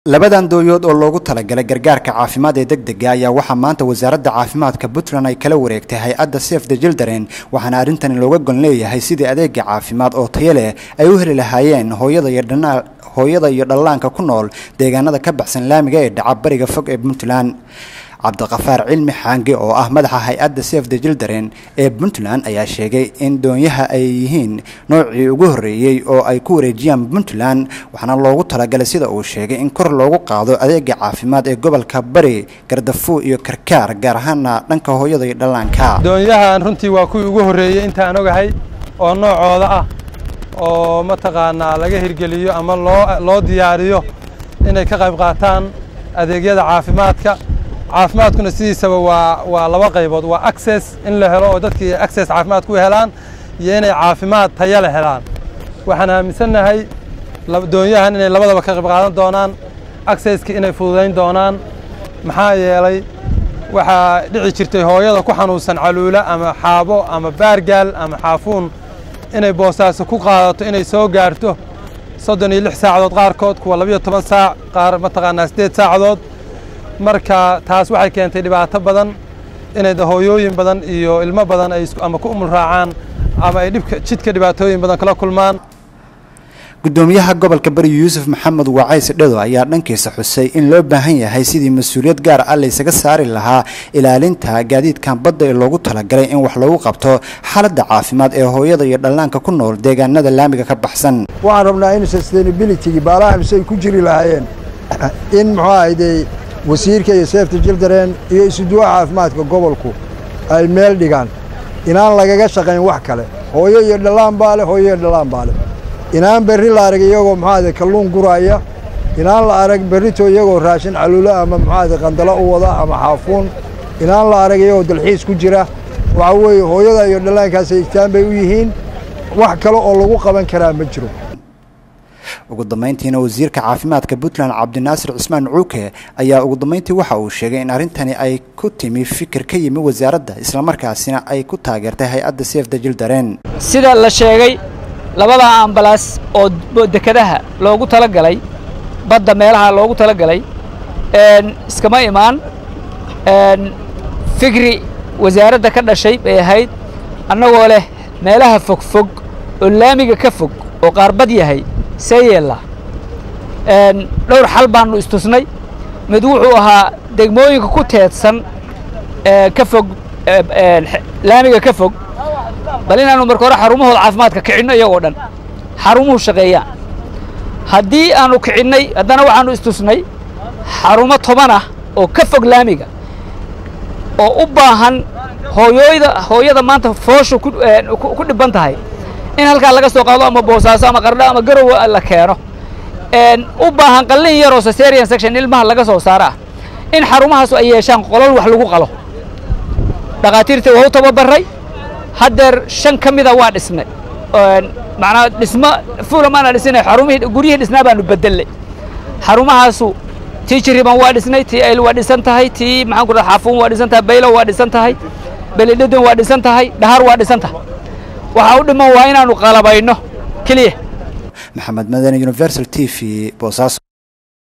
labadan dooyood oo loogu talagalay gargaarka caafimaad ee degdega ayaa waxaa maanta wasaaradda caafimaadka puntland ay kala wareegtay hay-adda safe the children waxaana arrintani looga gon leeyahay sidii adeega caafimaad oo tayo leh ay u heli lahaayeen hooyada iyo dhana hooyada iyo dhallaanka ku nool deegaanada ka baxsan laamiga ee dhaca bariga fog ee puntland cabdiqafaar cilmi xaange oo ah madaxa hay-adda safe the children ee puntland ayaa sheegay in doonyaha ay yihiin noocii ugu horreeyey oo ay ku wareejiyaan puntland waxaana loogu talagalay sida uu sheegay in kor loogu qaado adeega caafimaad ee gobolka bari gardafuo iyo karkaar gaar ahaana dhanka hooyada iyo dhallaanka doonyahan runtii waa kuwii ugu horreeyey intaan ogahay oo noocooda ah oo mataqaanaa laga hirgeliyo ama loo loo diyaariyo inay ka qayb qaataan adeegyada caafimaadka caafimaadkuna sidiisaba waa waa laba qaybood waa access in la helo oo dadkii access caafimaad ku helaan iyo inay caafimaad taya la helaan waxaan aaminsannahay doonyahan inay labadaba ka qayb qaadan doonaan accesski inay fududayn doonaan maxaa yeelay waxaa dhici jirtay hooyada ku xanuunsan caluula ama xaabo ama baargaal ama xaafuun inay boosaaso ku qaadato inay soo gaarto soddon iyo lix saacadood qaarkood kuwa labiyo toban saac qaar mataqaanaa siddeed saacadood marka taas waxay keentay dhibaato badan inay hooyooyin badan iyo ilmo badan ay ama ku umul raacaan ama ay dhibka jidka dhibaatooyin badan kala kulmaan gudoomiyaha gobolka bari yuusuf maxamed wacays dhado ayaa dhankiisa xusay in loo baahan yahay sidii mas-uuliyad gaar ah laysaga saari lahaa ilaalinta gaadiidkan badda ee loogu talagalay in wax lagu qabto xaaladda caafimaad ee hooyada iyo dhallaanka ku nool deegaanada laamiga ka baxsan waxaan rabnaa in sustainability baalaha mise ay ku jiri lahaayeen in muxuu ahayde wasiirka iyo seefta jildaren iyo isuduwaha caafimaadka gobolku ay meel dhigaan inaan lagaga shaqayn wax kale hooyo iyo dhallaan baa leh hooyo iyo dhallaan baa leh inaan berri la arag iyagoo muxuahade kalluun guraaya inaan la arag berrito iyagoo raashin caluulo ama muxuahade qandalo u wada ama xaafuun inaan la arag iyagoo dalxiis ku jira waxaa weeye hooyada iyo dhallaankaasay istaan bay u yihiin wax kale oo lagu qaban karaa ma jiro ugu dambayntiina wasiirka caafimaadka puntland cabdinaasir cismaan cuuke ayaa ugu dambayntii waxa uu sheegay in arrintani ay ku timi fikir ka yimi wasaaradda islamarkaasina ay ku taageertay hay-adda safe the children sida la sheegay labada ambalaas oo dekedaha loogu talagalay badda meelaha loogu talagalay iskama imaan fikri wasaaradda ka dhashay bay ahayd annagoo leh meelaha fogfog oo laamiga ka fog oo qaarbad yahay see yeella dhowr xal baannu istusnay mid wuxuu ahaa degmooyinka ku teedsan ka fog laamiga ka fog bal inaannu marka hore xarumahooda caafimaadka kicinno iyagoo dhan xarumuhu shaqeeyaan haddii aannu kicinnay haddana waxaannu istusnay xarumo toban ah oo ka fog laamiga oo u baahan hooyooyda hooyada maanta fooshu ku dhibban tahay in halkaa laga soo qaado ama boosaaso ama qardho ama garow la keeno u baahan qallin yaroo cesarian section ilmaha laga soo saaro ah in xarumahaasu ay yeeshaan qolol wax lagu qalo dhakhaatiirta waa u tababarray haddeer shan ka mida waa dhisnay macnaa dhismo fuula maana dhisnay xarumihii guryihii dhisnaa baanu bedellay xarumahaasu tii jiriban waa dhisnay tii ayl waa dhisan tahay tii maxaan ku dhaha xaafuun waa dhisan tahay baylo waa dhisan tahay belidhedon waa dhisan tahay dhahar waa dhisan tahay waxaa u dhiman waa inaannu qalabayno keliya maxamed madani universal t v boosaaso